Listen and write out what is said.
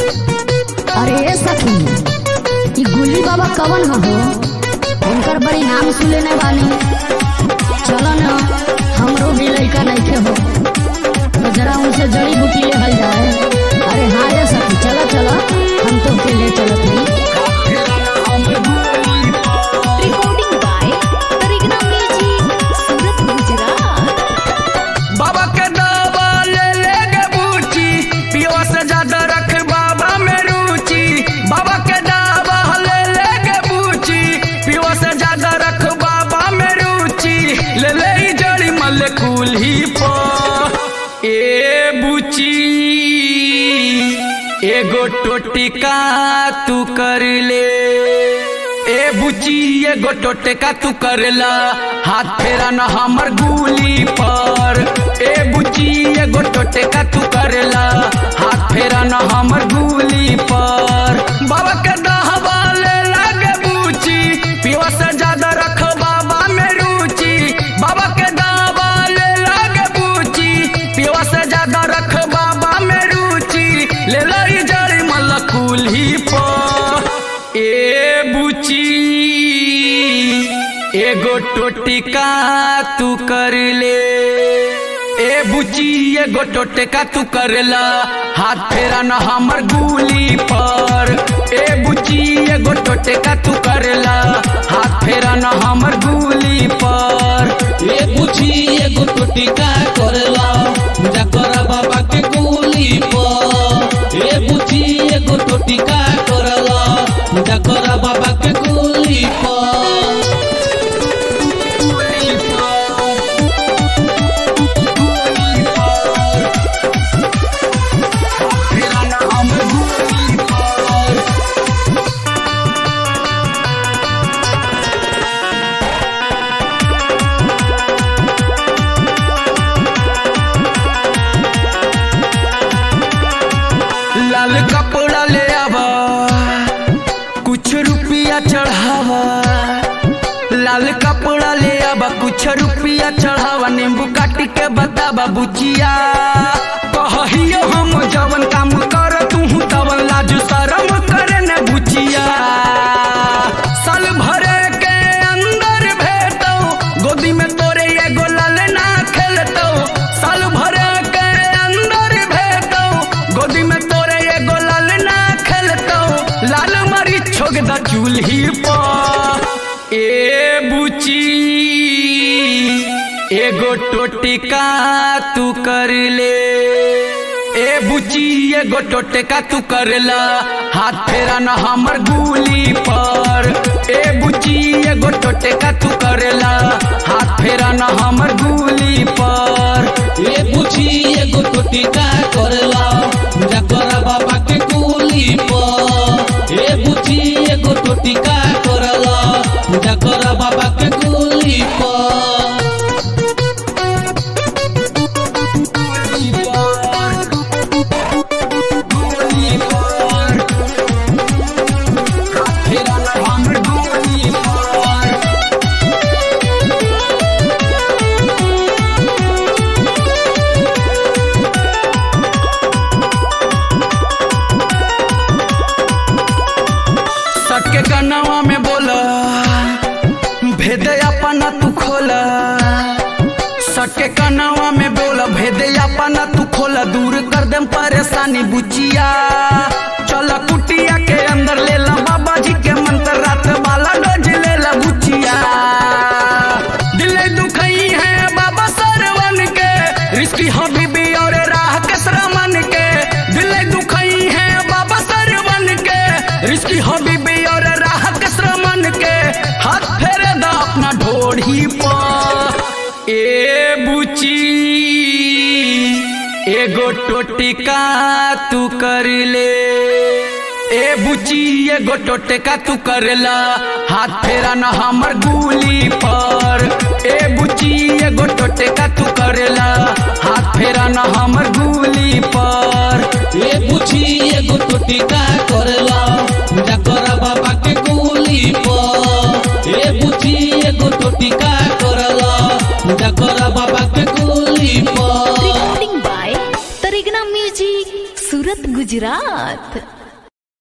अरे ए सखी ई गुल्ली बाबा कवन ह हो उनकर बड़ी नाम सुने बानी चलो न हमरो भी लइका नइखे हो तो जरा उनसे जड़ी बूटी लेहल जाए अरे हाँ रे सखी चलो चलो हम तो के ले चलत हई Recording by Tarigna Music, Surat, Gujarat. बाबा के दावा ले ले गे बूची पियो से ज्यादा रख बाबा में रुचि बाबा के दावा ले ले गे बूची पियो से ज्यादा रख बाबा में रुचि ले ले ई जड़ी मल कुल्ही पर ए बूची एगो टोटिका तू कर ले ए बुची एगो टोटका तू करला हाथ फेरा न हमर गुली पर ए बुची एगो टोटका तू करला हाथ फेरा न हमर गुली पर बाबा के दहवा ले लागे बुची पिवा से ज्यादा रख बाबा में रुचि बाबा के दहवा ले लागे बुची पिवा से ज्यादा रख बाबा में रुचि ले लाई जड़ी मल कुल्ही पर ए बुची एगो टोटिका तू कर ले ए बुची एगो टोटिका तू करला हाथ फेरा न हमर गुली पर ए बुची एगो टोटिका तू करला हाथ फेरा न हमर गुली पर ए बुझी एगो टोटिका करला पूजा कर बाबा के कुली पर ए बुझी एगो टोटिका करला पूजा कर बाबा के कुली पर फेरा न हमर गुली पर लाल कपड़ा ले आवा कुछ रुपया चढ़ावा लाल कपड़ा ले आवा कुछ रुपया चढ़ावा नींबू काट के बतावा बुचिया कहियो हम जवन काम कर तू तवन लाज शरम करे न बुचिया साल भरे के अंदर भेटो गोदी में तोरे एगो लाल ना खेलतो साल भरे के अंदर भेटो गोदी में तोरे एगो लाल ना खेलतो लाल मरी छोग द चूल्ही पर ए बुची एगो टोटिका तू कर ले ए बुची एगो टोटिका तू करला हाथ फेरा न हमर गुली पर ए बुची एगो टोटिका तू करला हाथ फेरा न हमर गुली पर ए बुझी एगो टोटिका करला पूजा कर बाबा के कुली पर ए बुझी एगो टोटिका करला पूजा कर बाबा के कुली पर फेरा न हमर गुली पर सटके कनवा में बोला भेद अपना तू खोला सटके कनवा में बोला भेद अपना तू खोला दूर कर देम परेशानी बुचिया चल कुटिया के अंदर ले ला बाबा जी के मंत्र रात वाला डोज ले ला बुचिया दिल दुखई है बाबा सरवन के रिश्ती हबीबी और राह के श्रमन के दिल दुखई है बाबा सरवन के रिश्ती हबीबी और राह के श्रमन के हाथ फेरे दा अपना ढोढ़ी पर ए बुची एगो टोटिका तू कर ले ए बुची एगो टोटिका तू करला हाथ फेरा न हमर गुली पर ए बुची एगो टोटिका तू करला हाथ फेरा न हमर गुली पर ए बुझी एगो टोटिका करला पूजा कर बाबा के कुली पर ए बुझी एगो टोटिका करला पूजा कर बाबा के कुली पर Recording by Tarigna Music, Surat, Gujarat.